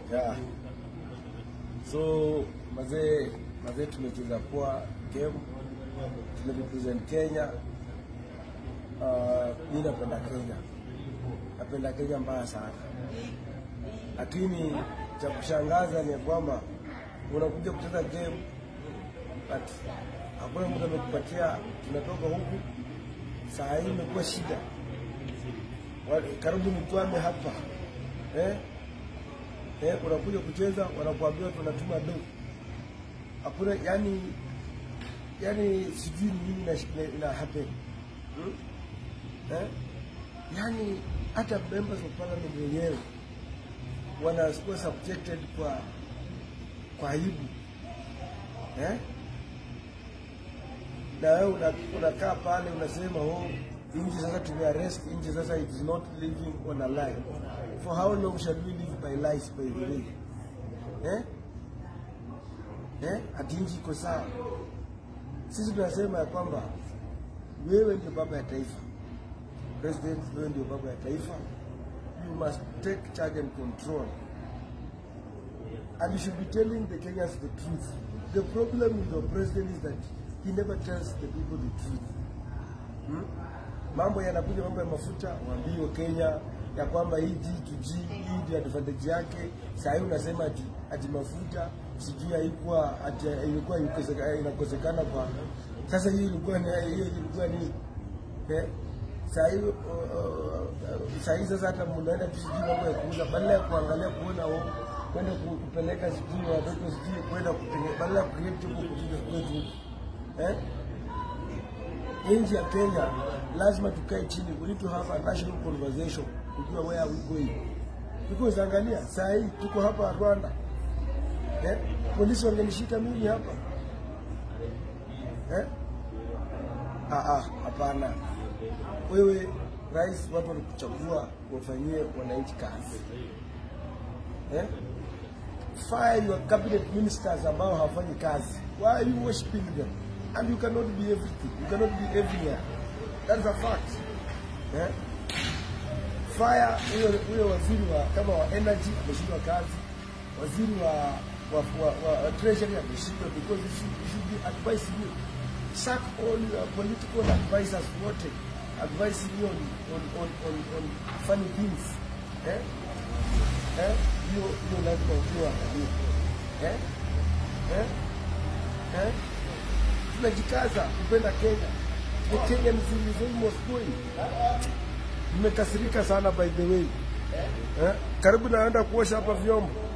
Yeah. So mazee mazee tumecheza poa game. Tumerepresent Kenya. Uh, mimi napenda Kenya. Napenda Kenya mbaya sana. Lakini cha kushangaza ni kwamba unakuja kucheza game but hakuna mtu amekupatia, tunatoka huku saa hii imekuwa shida, Wa- karibu nikwame hapa eh? Eh, unakuja kucheza wanakuambia tunatuma do, hakuna yani, yani sijui ni nini ina, ina happen hmm? eh? Yani hata members of parliament wenyewe wanakuwa subjected kwa kwa aibu eh? na wewe una- unakaa pale unasema oh, nchi sasa tumearrest nchi sasa it is not living on a lie. For how long shall we live by lies by the way? Eh? Eh? Ati nchi iko sawa. Sisi tunasema ya kwamba wewe ndio baba ya taifa. President, wewe ndio baba ya taifa. You must take charge and control. And you should be telling the Kenyans the truth. The problem with your president is that he never tells the people the truth. Hmm? Mambo yanakuja mambo ya mafuta, waambie Kenya ya kwamba hii G2G hii ndio advantage yake. Saa hii unasema ati, ati mafuta sijui haikuwa ati ilikuwa ikoseka- inakosekana kwa sasa, hiyo ilikuwa ni hiyo ilikuwa ni eh? Saa hii uh, uh, saa hii sasa hata mnaenda tu sijui mambo ya kuuza, badala ya kuangalia kuona oh, kwenda ku- kupeleka sijui watoto sijui kwenda kupeleka, badala ya kucreate huko kupiga kwetu huko eh? nchi ya Kenya lazima tukae chini, we need to have a national conversation kujua where we going, because angalia saa hii tuko hapa Rwanda eh? polisi wangenishika mimi hapa eh? Ah, ah, hapana. Wewe rais, watu walikuchagua wafanyie wananchi kazi eh? Fire your cabinet ministers ambao hawafanyi kazi. Why are you worshiping them? And you cannot be everything. You cannot be everywhere. That's a fact. Eh? Fire huyo huyo waziri wa kama wa energy ameshindwa kazi. Waziri wa wa, wa, wa, wa treasury ameshindwa because you should, you should be advising you. Sack all your political advisors wote advising you on on on on, on funny things. Eh? Eh? Hiyo hiyo lazima ukiwa angalia. Eh? Eh? Eh? Tunajikaza kupenda Kenya. The Kenyan is almost going. Nimekasirika sana by the way. Eh? Karibu naenda kuosha hapa vyombo.